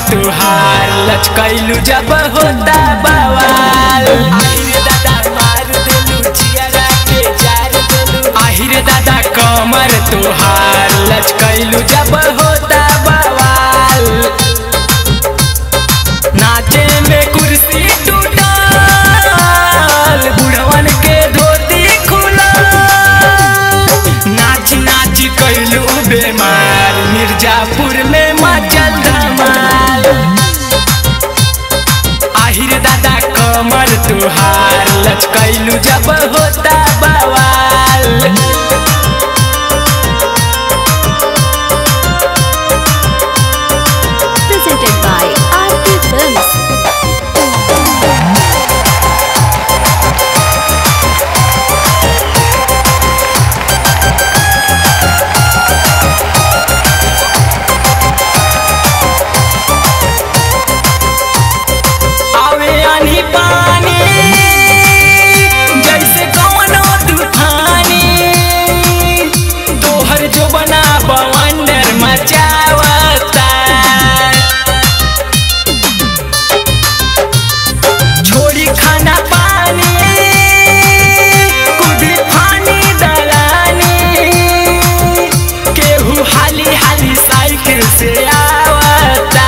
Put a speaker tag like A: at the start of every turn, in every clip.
A: तुहार लचकैलू जब होता बवाल आहिरे दादा मार देलू जियरा के जार देलू आहिरे दादा कमर तुहार लचकैलू जब होता बवाल नाचे में कुर्सी टूटल बुढ़वन के धोती खुला नाच नाच कैलू बेमार मिर्जापुर में मचल धमाल आहिर दादा कमर तुहार लचकैलू जब होता बवाल
B: presented by RP Films.
A: आवे आनी पानी जैसे कवनो तूफानी तोहर जो बना बवंडर मचावता छोड़ी खाना पानी कुदी फानी दलानी केहू हाली हाली साइकिल से आवता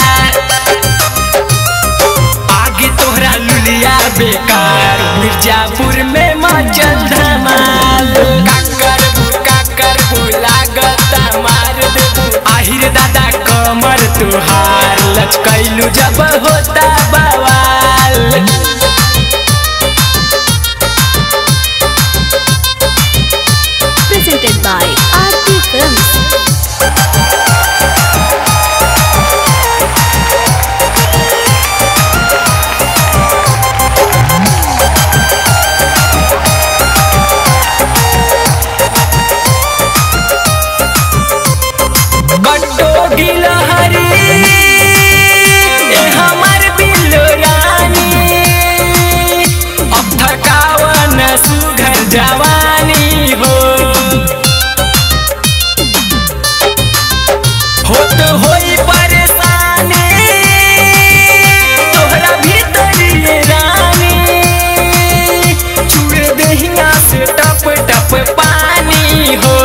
A: आगे तोहरा लुलिया बेकार मिर्जापुर में मचल धमाल काकर काकर लागता मार देबू आहिर दादा कमर तुहार लचकैलू जब होता बवाल
B: Presented by RP Films.
A: बड्डो गिलहरी ए हमर बिल्लो रानी अब थकावन सुघर जवानी हो होत होई परेशानी तोहरा भीतर ये रानी छुए दहिया से टप टप पानी हो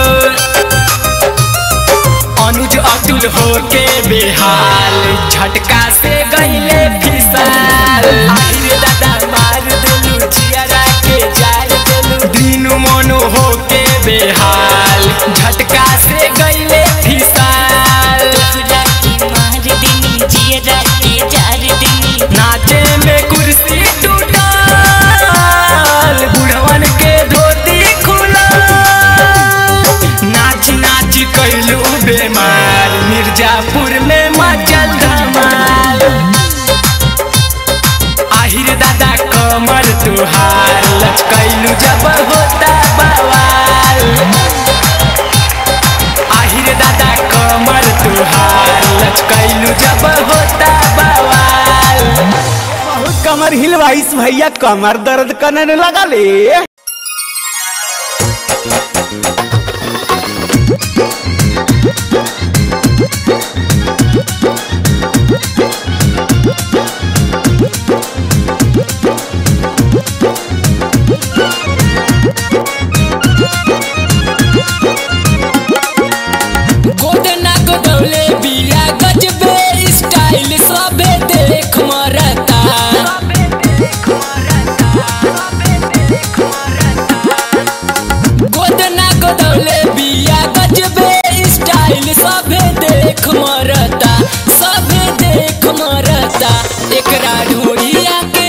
A: अनुज अतुल हो के बेहाल झटका से गईले फिसाल आहिरे दादा मार देलू जियरा के जार देलू दीनू मोनू हो के बेहाल झटका से गईले फिसाल नाचे में कुर्सी टूटल बुढ़वन के धोती खुला नाच नाच कैलू बेमार मिर्जापुर में मचल धमाल आहिर दादा कमर तुहार लचकैलू जब होता बवाल आहिर दादा कमर तुहार लचकैलू जब होता बवाल
C: बहुत कमर हिलवाइस भैया कमर दर्द करने लगा ले
A: गोदना गोदौले बिया गजबे स्टाइल सबे देख मरता गोदना गोदौले बिया गजबे स्टाइल सबे देख मरता सबे देख मरता एकरा ढोरिया के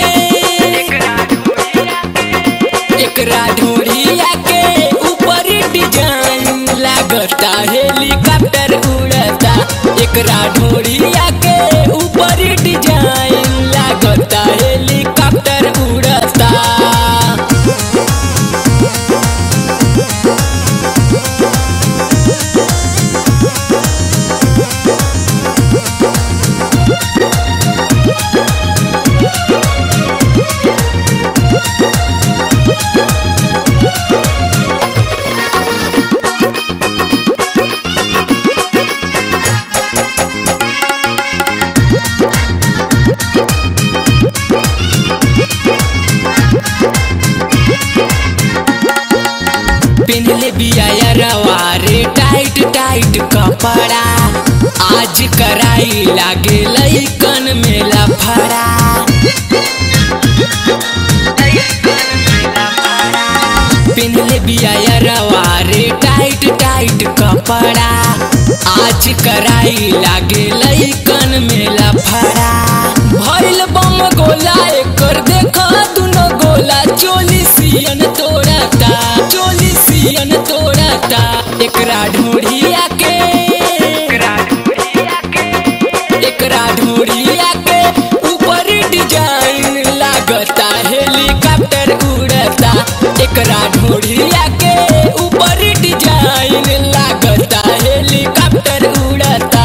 A: एकरा ढोरिया के ऊपर डिजाइन लागता हेलीकॉप्टर उड़ता एकरा ढोरिया के ऊपर डिजाइन लागता हेलीकॉप्टर उड़ता बिया रवारे टाइट टाइट कपड़ा आज कराई लागे लइकन में लफड़ा पिनले बिया रवारे टाइट टाइट कपड़ा आज कराई लागे लइकन में लफड़ा भइल बम गोला एकर देखा दुनो गोला चोली सियन तोड़ता चोली सियन तोड़ता एकरा ढूढ़िया के एकरा ढूढ़िया के ऊपर डिजाइन लागता हेलीकॉप्टर उड़ता एकरा ढूढ़िया के ऊपर डिजाइन लागता हेलीकॉप्टर उड़ता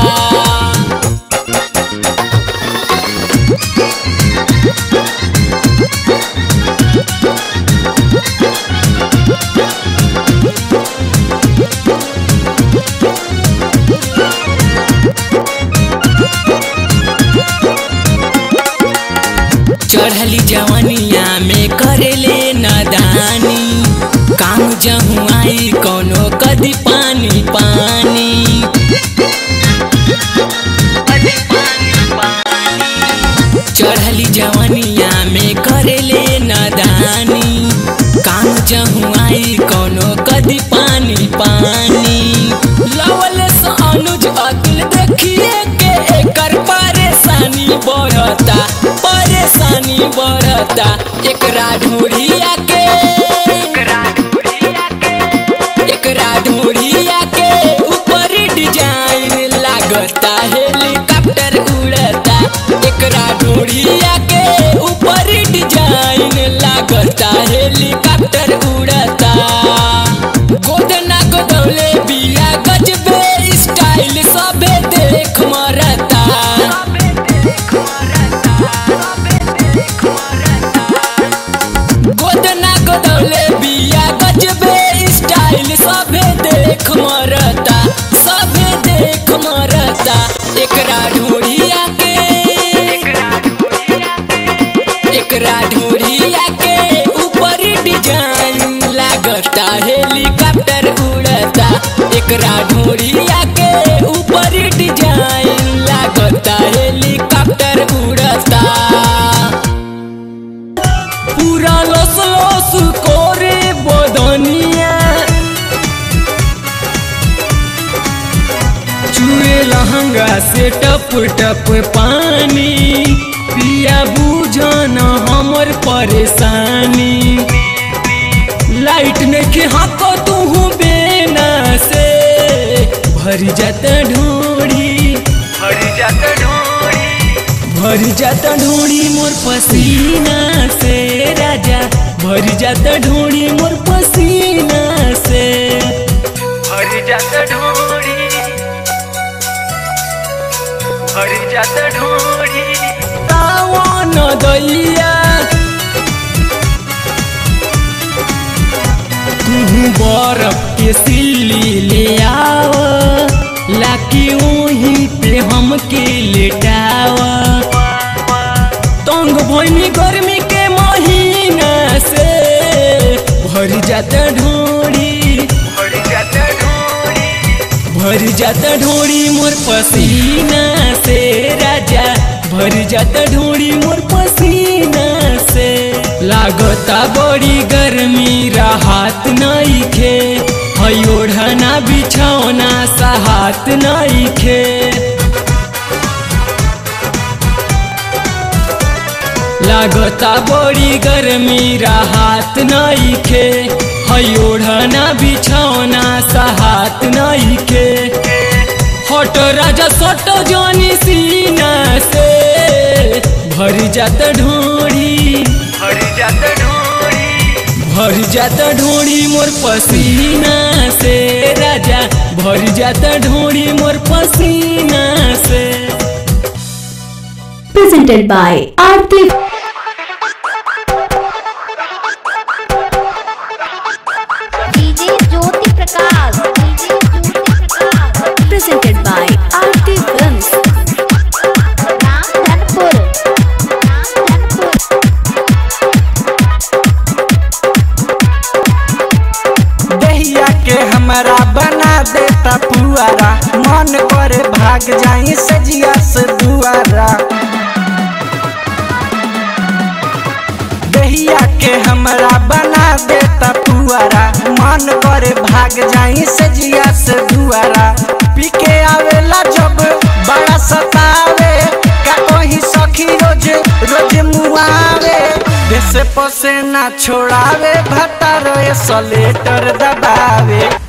A: चढ़ली जवनिया में करेले नदानी काम जहू आई कोनो कदी पानी पानी चढ़ली जवनिया में करेले नदानी काम जहू आई कोनो कदी पानी पानी लवल से अनुज अतुल देखिए के एकर परेशानी बढ़ता परेशानी बढ़ता एकरा ढूढ़िया के एकरा ढूढ़िया के ऊपर डिजाइन लागता हेलीकॉप्टर उड़ता एकरा ढूढ़िया के ऊपर डिजाइन लागता हेलीकॉप्टर उड़ता गोदना गोदौले बिया गजबे स्टाइल सबे देख मरता गोदना गोदौले बिया गजबे स्टाइल सबे देख मरता सबे देख मरता एकरा ढूढ़िया के एकरा ढूढ़िया के ऊपर डिजाइन लागता हेलीकॉप्टर उड़ता एकरा ढूढ़िया के ऊपर डिजाइन लागता हेलीकॉप्टर उड़ता पूरा लस लस करे बदनिया चुए लहंगा से टप टप पानी पिया बुझन हमर परेशानी लाइट नेके हाको तू बेना से भर जाता ढोड़ी भर जाता ढोड़ी मोर पसीना से राजा भर जाता ढोड़ी मोर पसीना से
D: हरी जात ढोरी हरी जात ढोरी
A: तावन दैया तू बर्फ के सिल्ली ले आव लाके वहीं पे हमके लेटाव तंग भइनी गर्मी के महीना से भर जाता ढोड़ी
D: हरी जात ढोरी
A: भर जाता ढोड़ी मोर पसीना से राजा भर जाता ढोड़ी मोर पसीना से लागता बड़ी गर्मी राहत नइखे हई ओढ़ना बिछौना सहात नइखे लागता बड़ी गर्मी राहत नइखे हई ओढ़ना बिछौना सहात नइखे हट राजा सट जानी सीना से भर जात ढोड़ी
D: हरी जात ढोरी
A: भर जात ढोड़ी मोर पसीना से राजा भर जात ढोड़ी मोर पसीना से
B: presented by Aarti
E: DJ Jyoti Prakash DJ Jyoti Prakash
B: presented by Aarti Films.
E: Ram Dhanpur Ram Dhanpur
C: Dahiya के
A: मन करे भाग जाई सजिया से दुआरा दहिया के हमरा बना देता पुआरा मन करे भाग जाई सजिया से दुआरा पी के आवेला जब बड़ा सतावे का कोई सखी रोज रोज मुआवे देश पसे ना छोड़ावे भतारो सलेटर दबावे